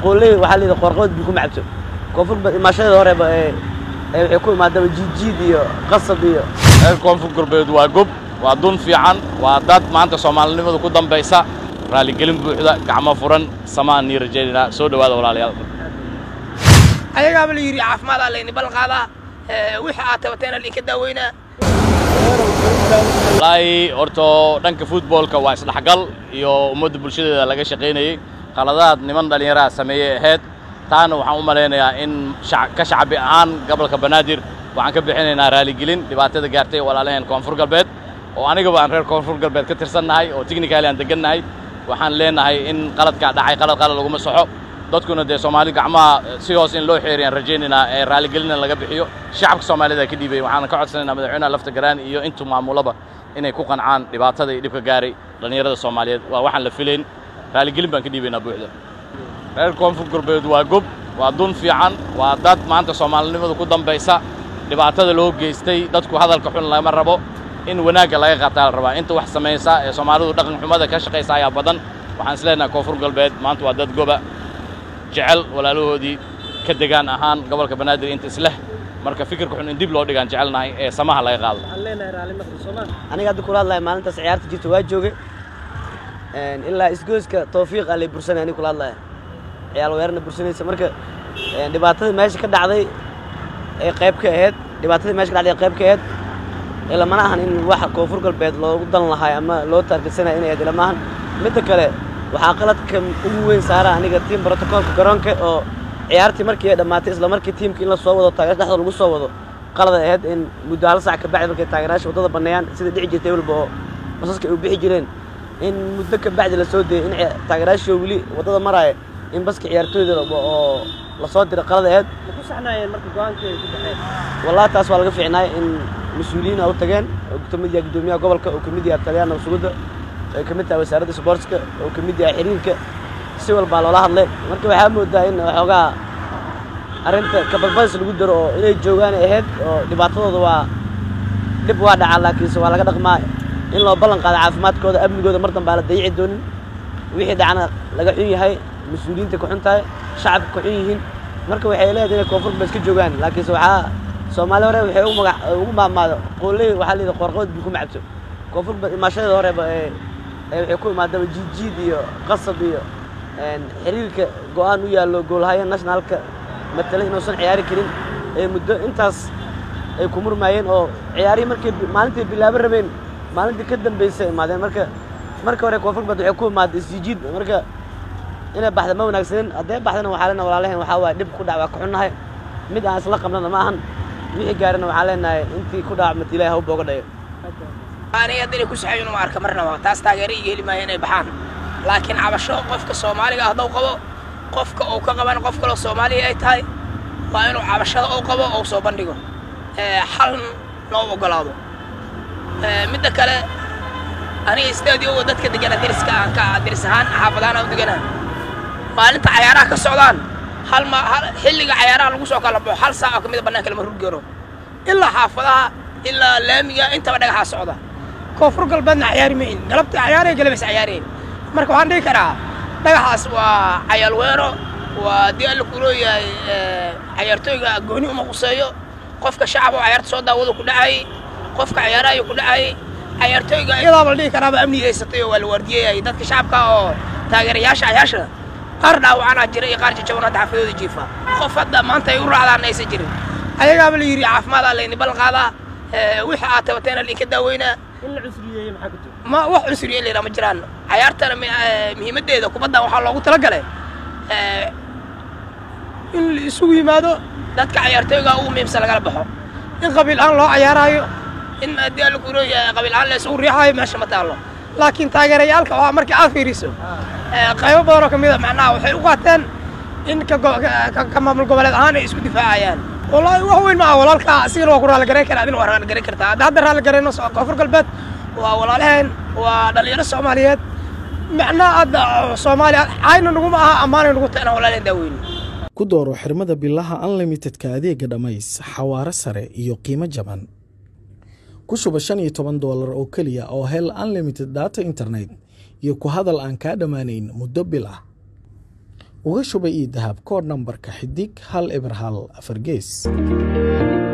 qooley waxaa layidhi qoorqood bii kuma cabto koonfur imaashadeeda horeba ee ee waxay ku imaadaba jiidjiid iyo qasab iyo reer koonfur galbeed waa gob waa dun fiican waa dad maanta soomaalinimadu ku dambaysa raaligelin buuxda gacmo furan samaan nii rajaynaynaa soo dhowaada walaalayaal ayagaaba la yidhi caafimaada layni ballan qaadaa wixii aad tabateena lainka daaweynaa wallaahi horto dhanka futboolka waa isdhexgal iyo ummadda bulshadeeda laga shaqaynayey qaladaad niman dhallinyaraha sameeyey ahayd taana waxaan u malaynayaa in ka shacbi ahaan gobolka banaadir waxaan ka bixinaynaa raaligelin dhibaatada gaartay walaalaheen koonfur galbeed oo anigaba aan reer koonfur galbeed ka tirsannahay oo technicali aan degannahay waxaan leenahay in qaladkaa dhacay qalad qalad laguma soxo dadkuna dee soomaali gacmaha si hoos in loo xeeriyaan rajaynaynaa ee raaligelina laga bixiyo shacabka soomaalida ka dhiibay waxaan ka codsanaynaa madaxweynaha lafta garaan iyo intuu maamulaba inay ku qancaan dhibaatada iyo dhibka gaaray dhallinyarada soomaaliyeed waa waxaan la filayn raaligelin baan ka dhiibaynaa buuxda reer koonfur galbeed waa gob waa dun fiican waa dad maanta soomaalinimadu ku dambaysa dhibaatada loo geystay dadku hadalka xun lagama rabo in wanaagga laga qaataa la rabaa inta wax samaysa ee soomaalidu dhaqan xumada ka shaqaysa ayaa badan waxaan isleenahay koonfur galbeed maanta waa dad goba jecel walaalahoodii ka degaan ahaan gobolka banaadir inta isleh marka fikirka xun in dib loo dhigaan jecelnahay ee samaha laga qaado aniga hadda kula hadlaya maalintaas ciyaarta jirta waa joogay ilaa isgooska tawfiiq aa lay bursanay aniga kula hadlaya ciyaal weerarna bursanaysa marka dhibaatada meesha ka dhacday ee qayb ka ahayd dhibaatadii meesha ka dhacday ee qayb ka ahayd ilamana ahan in wax koonfur galbeed loogu dan lahay ama loo taargetsanaya inay ahayd ilama ahan midda kale waxaa qaladka ugu weyn saara aniga tiim brotocoolka garoonka oo ciyaartii markii ay dhammaatay isla markii tiimka in la soo wado taageer dhexdooda lagu soo wado qalad ay ahayd in muddo hal sac ka bacdi markay taageerayaasha waddada banneeyaan sida dhici jirtay walba oo basaska ay u bixi jireen in muddo ka bacdi la soo dayay in taageerayaashii weli waddada maraaya in baska ciyaartooyda oo la soo diray qalad ahayd wallahi taas waa laga fiicnaay in mas-uuliyiin a u tageen oo ka mid yahay guddoomiyaha gobolka oo ka mid yahay taliyaan nabsugudda ay ka mid tahay wasaaradda sboortska oo ka mid yahay xiriirka si walbaa loola hadlay marka waxaa moodaa in waxoogaa arrinta kabadbadis lagu daro oo inay joogaan ahayd oo dhibaatadooda waa dhib waa dhacaa laakiinse waa laga dhaqmaa in loo ballan qaado caafimaadkooda amnigooda mar dambaa la dayici doonin wixii dhacna laga xun yahay mas-uuliyiinta ka xun tahay shacabka ka xun yihiin marka waxay leedahay inay koonfur galbeed ka joogaan laakiinse waxaa soomaali hore waxay ugu magac ugu maamaado qooley waxaa layidhi qoorqood bii kuma cabto koonfur imaashadeeda horeba ee ee waxay ku imaadaba jiidjiid iyo qasab iyo xiriirka go'aan u yaallo goolhaya nationalka matalay inuusan ciyaari karin ee muddo intaas ay ku murmaayeen oo ciyaarihii markay maalintii bilaabo rabeen maalintii ka dambaysay imaadeen marka marka hore koonfur galbeed waxay ku imaaday isjiijiid marka inay baxda ma wanaagsanin hadday baxdana waxaa leenahay walaalaheen waxaa waaye dhib ku dhac waa ka xunnahay mid aan isla qabnana ma ahan wixii gaarina waxaa leenahay intii ku dhaacmata ilahi ha u booga dhayo aniga hadda inay ku saxayin uma arka marnaba taas taageero iga heli maayo inay baxaan laakiin cabasho qofka soomaaliga hadduu qabo qofka uu ka qaban qof kaloo soomaaliya ay tahay waa inuu cabashada uu qabo ou soo bandhigo xal loo ogolaado midda kale aniga stadiyoga dadka degana deriska aan ka deris ahaan xaafadahaan aan u deganaa maalinta cayaaraha ka socdaan hal ma xilliga cayaaraha lagu soo kala baxo hal saac oo ka mida bannaanka lama rur garo ilaa xaafadaha ilaa laamiga intaba dhagaxaa socda koonfur galbeedna cayaari mayn galabta cayaaraya galabays cayaareen marka waxaan dhihi karaa dhagaxaas waa cayaal weero waa dii alla ku leeyahay cayaartooyga gooni uma quseeyo qofka shacab oo cayaarta soo daawado ku dhacayay qofka cayaarahayo ku dhacayay cayaartooyga iyadaaba la dhihi karaaba amni haysatay oo waa la waardiyeeyay dadka shacabka oo taageerayaasha cayaasha qaar dhaawacanaa jira iyo qaar jajaban hadda xafidooda jiifa qof hadda maanta ay u raacdaan aysan jirin ayagaaba la yidhi caafimaada layni ballan qaadaa wixii aad tabateena lainka daaweynaa ma wax cunsuriye layidhaa ma jiraan cayaartana muhiimaddeeda kubaddan waxaa loogu talagalay in la isugu yimaado dadka cayaartooyga ugu muhiimsan lagala baxo in qabiil aan loo cayaaraayo in haddii alla ku leeyahay qabiil aan la isugu riixaayo meesha ma taallo laakiin taageerayaalka waa markii aad fiiriso qaybo badan oo ka mid a macnaha waxay u qaateen in ka maamul goboleed ahaan ay isku difaacayaan wallaahi wax weyn ma aha walaalka asigana waa ku raalligarayn karaa adina waa raalligaran kartaa hadda hadda raalligarayno koonfur galbeed waa walaalaheen waa dhallinyaro soomaaliyeed macnaa hadda soomaaliya cayna naguma aha ammaanay nagu ta inaan walaalaheen daaweyni ku dooro xirmada bilaha unlimitedka adeega dhammays xawaaro sare iyo qiimo jaban ku shuba shan iyo toban doolar oo keliya oo hel unlimited data internet iyo ku hadal aan kaa dhammaanayn muddo bil ah uga shuba ii dahab koodh nambarka xidig hal eber hal afar gees